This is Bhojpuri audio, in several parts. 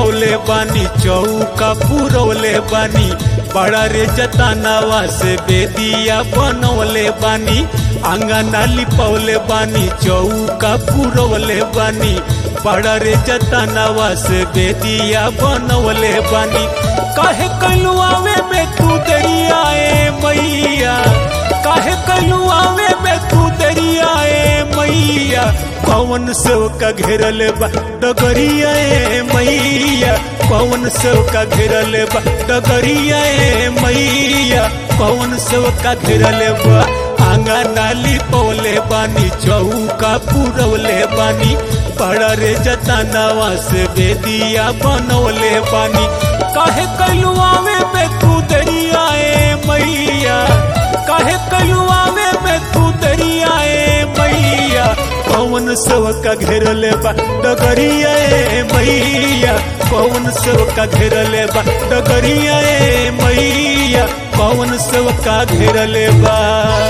लिपौले बानी चौका पुरौले बानी बड़ा रे जतानावा से बेदिया बनौले बानी आंगना लिपौले बानी चौका पुरौले बानी बड़ा रे जतानावा से बेदिया बनौले बानी काहे कलुआवे में तू दरियाए मैया काहे कलुआवे में तू दरियाए मैया पवन सेव का घेरल बा डगरिया ए मैया पवन सेव का घेरल बा डगरिया ए मैया पवन सेव का घेरल बा आंगना लिपौले बानी चौका पुरौले बानी बड़ा रे जतानावा से बेदिया बनौले बानी काहे कलुआवे में तू दरियाए मैया काहे कलुआवे में तू दरियाए मैया पवन सेव का घेरले बा डगरिया ए मैया पवन सेव का घेरले बा डगरिया ए मैया पवन सेव का घेरले बा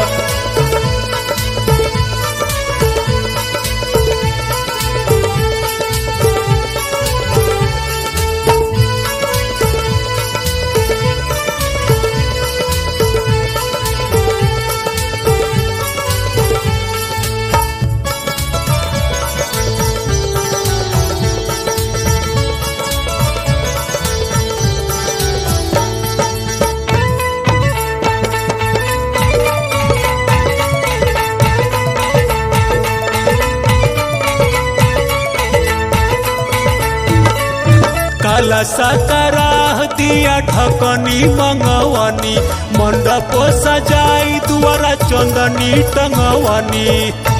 काला साकाराह दिया ढकनी मंगवनी मंडप सजाई दुआरा चंदनी टंगवनी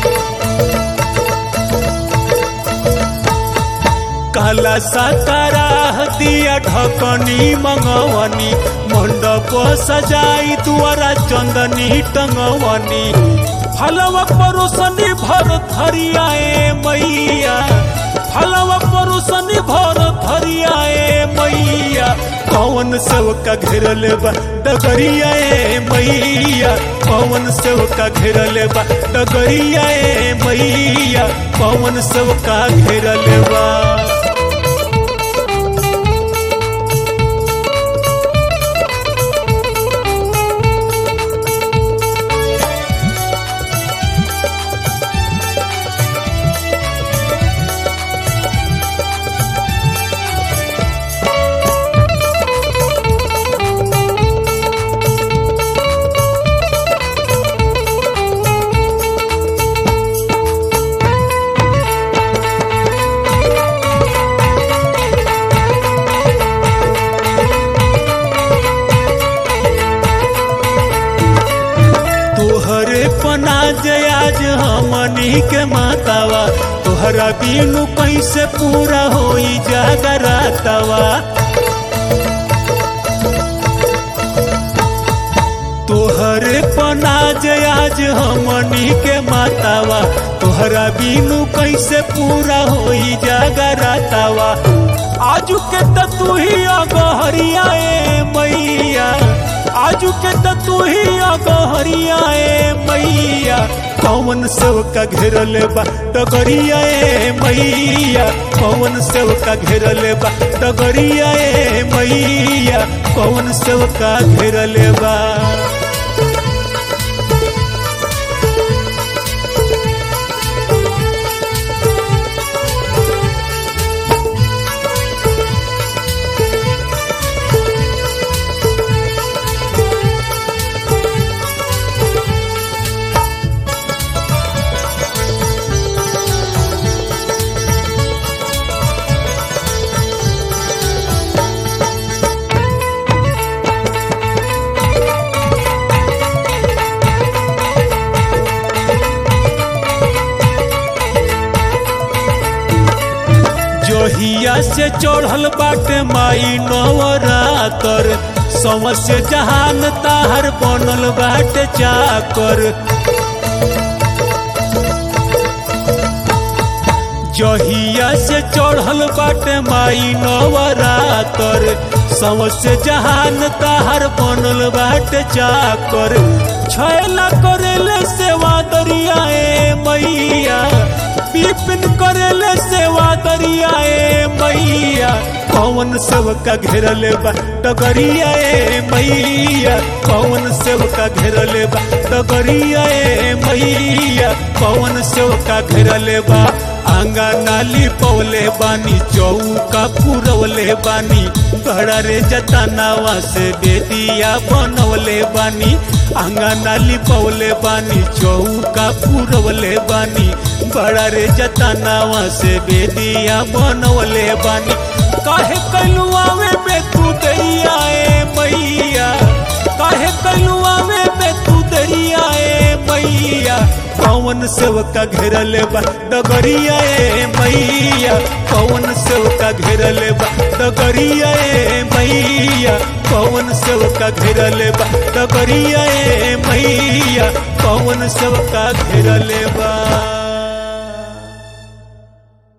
काला साकाराह दिया ढकनी मंगवनी मंडप सजाई दुआरा चंदनी टंगवनी फलवा परोसनी भर थरियाए मैया फलवा परोसनी भर थरियाए मैया पवन सेव का घेरल बा डगरिया ए मैया पवन सेव का घेरल बा डगरिया ए मैया पवन सेव का घेरल बा तोहरे पनाज आज हमनी के मातावा तोहरा बिनु कैसे पूरा होई जागरातावा तोहरे पनाज आज हमनी के मातावा तोहरा बिनु कैसे पूरा होई जागरातावा आजू के त तू ही अगहरिया ए मैया आजू के त तू ही अगहरिया ए मैया पवन सेव का घेरल बा डगरिया ए मैया पवन सेव का घेरल बा डगरिया ए मैया पवन सेव का घेरल बा जोहिया से चढ़ल बाटे माई नवरातर समस्य जहान ताहर बनल बाटे चाकर जहिया से चढ़ल बाटे माई नवरातर समस्य जहान ताहर बनल बाटे चाकर छैला करेले सेवा दरिया ए मैया बिपिन करेले सेवा दरियाए मैया कौन सेवका घेरले बा डगरिया ए मैया कौन सेवका घेरले बा डगरिया ए मैया कौन सेवका घेरले बा आंगा नाली पौले बानी चौका पुरवले बानी बड़ा रे जतनावा से बेदिया बनवले बानी आंगा नाली पौले बानी चौका पुरवले बानी बड़ा रे जतनावा से बेदिया बनवले बानी काहे कलुआवे में तू दैया ए मैया काहे कलुआवे में तू दैया ए मैया कौन सेवका घेरले बा डगरिया ए मैया कौन सेवका घेरले बा डगरिया ए मैया कौन सेवका घेरले बा डगरिया ए मैया कौन सेवका घेरले बा